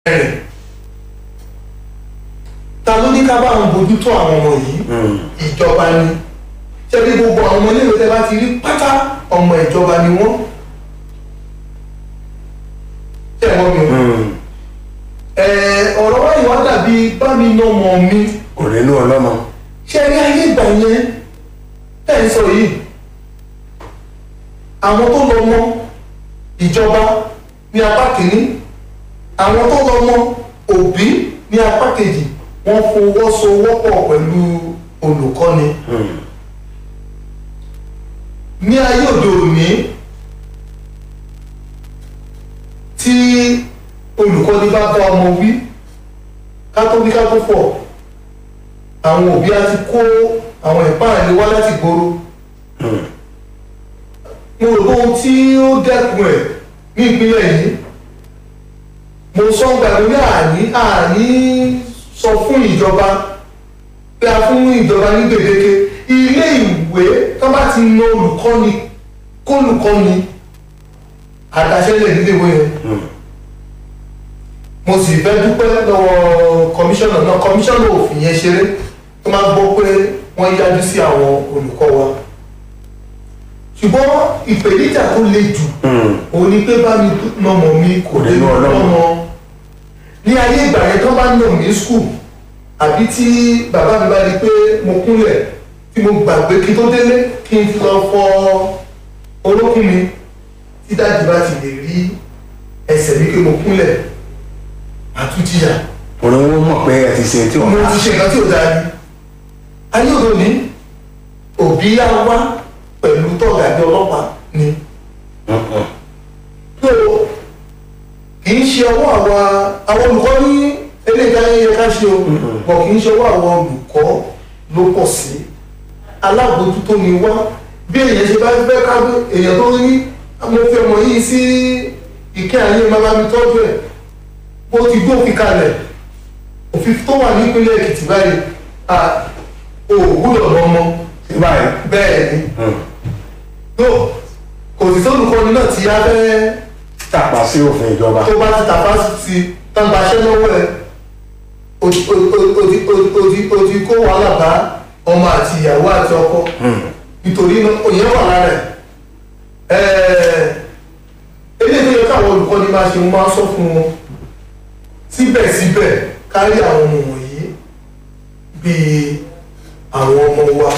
rẹ̀ ta ló ní ká bá àwọn bójútó àwọn ọmọ yìí ìjọba ni ṣé bí gbogbo àwọn ọmọ iléèwé tẹ́ bá ti rí pátá ọmọ ìjọba ni wọ́n ṣé ẹ̀ wọ́n mi o ẹ̀ ọ̀rọ̀ wáyé wá dàbí bá mi ná ọmọ mi kò nínú ọlọ́mọ. ṣé ẹ rí ayé ìgbà yẹn tẹ́ ń sọ yìí àwọn tó lọ mọ ìjọba ní apá kìíní àwọn tó lọ mọ òbí ní apá kejì wọ́n fọwọ́sowọ́pọ̀ pẹ̀lú olùkọ́ni ní ayé òde òní tí olùkọ́ni bá bá ọmọ wí ká tó wí ká tó fọ̀ àwọn òbí á ti kó àwọn ìpáàlè wá láti gbòòrò mo rò pé ohun tí ó dẹ́kun ẹ̀ ní ìpínlẹ̀ yìí mo sọ ń gbàgbé ní àní àní sọ fún ìjọba pé a fún ìjọba ní gbèdéke ilé ìwé tó bá ti na olùkọ́ni kólùkọ́ni àdáṣẹ́lẹ̀ nílé ìwé yẹn mo sì fẹ́ dúpẹ́ lọ́wọ́ kọmíṣánná náà kọmíṣánná òfin yẹn ṣeré tó máa gbọ́ pé wọ́n yájú sí àwọn olùkọ́ wa ṣùgbọ́n ìpèníjà tó le jù òun ni pé bá mi nọmọ mi kò lè nínú Ọlọ́run. lọ́mọ ní ayé ìgbà yẹn tó bá nà mí skul àbí tí bàbá mi bá rí i pé mo kúnlẹ̀ tí mo gbàgbé kí n tó délé kí n lọ fọ olókùn mi tí dájú bá ti lè rí ẹsẹ̀ mi pé mo kúnlẹ̀ àtúntìyà òun ló mọ̀ pé ẹ ti ṣe tí mo wọ́n ti ṣe nǹkan tí ò dáa ni ayé òde òní òbí yá wá pẹ̀lú tọ́gàdé ọlọ́pàá ni tó kì í ṣe ọwọ́ àwa àwọn olùkọ́ ní eléyìí ká yẹ ká ṣe o bọ̀ kì í ṣe ọwọ́ àwọn olùkọ́ ló pọ̀ sí alábòójútó ni wá bí èèyàn ṣe bá fẹ́ ká èèyàn tó ní mo fi ọmọ yìí sí ìkẹ́ àyè máa bá mi tọ́jú ẹ̀ bó ti gbófin kalẹ̀ òfin tó wà nípínlẹ̀ Èkìtì báyìí à ò gbúdọ̀ lọ́mọ sí báyìí. bẹ́ẹ̀ ni tó kò sì sólùkọ́ni náà tí a fẹ́ tàpá sí òfin ìjọba. tó bá ti tàpá sí tán gbaṣẹ́ lọ́wọ́ ẹ̀ o ti o ti- o ti- o ti- o ti- o ti kó wàhálà bá ọmọ àti ìyàwó àti ọkọ nítorí náà òyìn wà lára ẹ̀ eléyìí tó yẹ káwọn olùkọ́ni máa ṣe máa sọ fún wọn síbẹ̀síbẹ̀ kárí àwọn ọmọ wọ̀nyí bíi àwọn ọmọ wa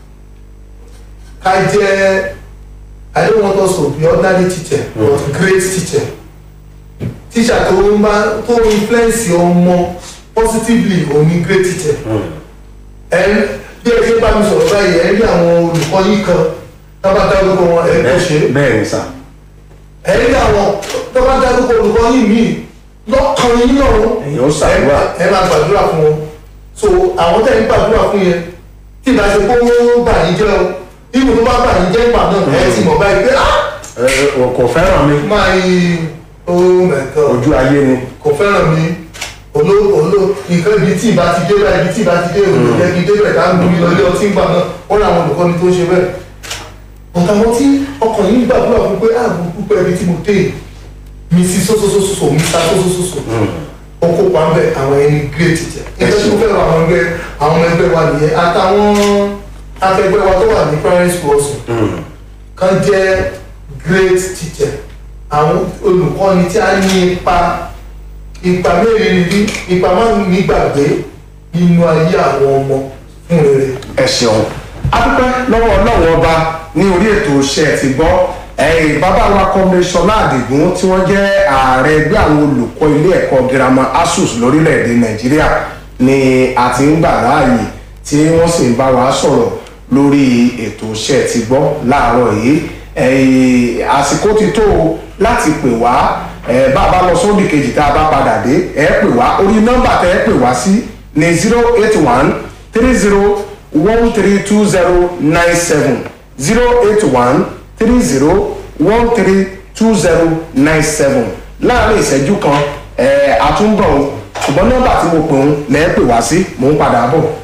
ká jẹ́ I don't want us to be ordinary teacher but great teacher teacher tó ń bá tó ń influence ọmọ positively òun ni great teacher ẹ bí ẹ ṣe bá mi sọ̀rọ̀ báyìí ẹ rí àwọn olùkọ́ yìí kan tó bá dárúkọ wọn ẹ kò ṣe é bẹ́ẹ̀ ni sà. ẹ rí àwọn tó bá dárúkọ olùkọ́ yìí míì lọ́kàn yín náà Èèyàn ó ṣàdúrà. ẹ máa gbàdúrà fún wọn so àwọn tẹ̀ ń gbàdúrà fún yẹn tí ìbá ṣe kó bà yín jẹ́ o ibù tó bá bà yín jẹ́ ìgbà náà ẹ ti mọ̀ báyìí pé ah Ẹ, ẹ, kò fẹ́ràn mi my oh my god ojú ayé ni. kò fẹ́ràn mi olo olo nǹkan ibi tí ìbá ti dé báyìí ibi tí ìbá ti dé òní jẹ́ kí n dé bẹ̀rẹ̀ ká ń gbómi lọ ilé ọtí ń gbà náà wọ́n ní àwọn olùkọ́ni tó ń ṣe bẹ́ẹ̀ ọ̀tà wọn tí ọkàn yìí ń gbàdúrà fún pé ààbò púpọ̀ ibi tí mo dé mi sí sósósósó mi sá sósósósó ó kópa ń bẹ àwọn ẹni great teacher nígbà tí mo fẹ́ràn àwọn ẹgbẹ́ àwọn ẹgbẹ́ wa nìyẹn àtàwọn akẹgbẹ́ wa tó wà ní primary school ọ̀sùn kan jẹ́ great teacher àwọn olùkọ́ni tí a ní ipa ipa mẹ́rin ní ipa márùn ní gbàgbé nínú ayé àwọn ọmọ fún rere. ẹ ṣeun adúpẹ́ lọ́wọ́ ọlọ́run ọba ní orí ètò iṣẹ́ ti gbọ́ ẹ̀yìn bàbá wa kọ́míṣọ́lá àdìgún tí wọ́n jẹ́ ààrẹ ẹgbẹ́ àwọn olùkọ́ ilé ẹ̀kọ́ girama asus lórílẹ̀‐èdè nàìjíríà ni a ti ń gbà láàyè tí wọ́n sì ń bá wa sọ̀rọ̀ lórí ètò iṣẹ́ ti gbọ́ láàárọ̀ yìí ẹ̀yìn àsìkò ti tó o láti pè wá ẹ̀ bá a bá lọ sódì kejì tá a bá padà dé ẹ̀ pè wá orí nọ́mbà tẹ́ ẹ pè wá sí ní zero eight one three zero one three two zero nine seven zero eight one three zero one three two zero nine seven láàrin ìṣẹ́jú kan ẹ̀ àtúnbọ̀ ṣùgbọ́n nọ́mbà tí mo pè ń lẹ́ẹ̀ pè wá sí mò ń padà bọ̀.